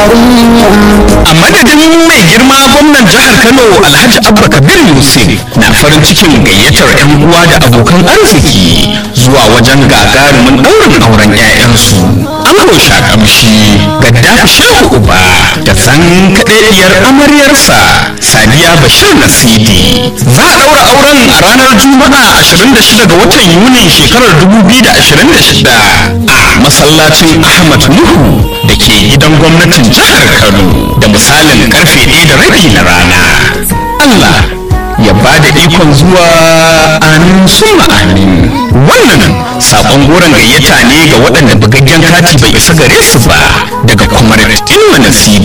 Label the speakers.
Speaker 1: a madadin mai girma gwamnan jihar kano alhaji abba kabir yusuf na farin cikin gayyatar 'yan uwa da abokan arziki zuwa wajen gagarumin ɗaurin auren 'ya'yansu ango shakamshi gaddafi shehu uba da san kaɗaɗiyar amaryarsa sadiya bashir nasidi za a ɗaura auren a ranar juma'a 26 ga watan yuni shekarar 2026 a masallacin ahmad nuhu da ke gidan gwamnatin jihar kano da misalin karfe ɗaya da rabi na rana allah ya ba da ikon zuwa amin summa amin wannan sakon goron gayyata ne ga waɗanda bugaggen kati bai isa gare su ba daga kwamar ilma nasidi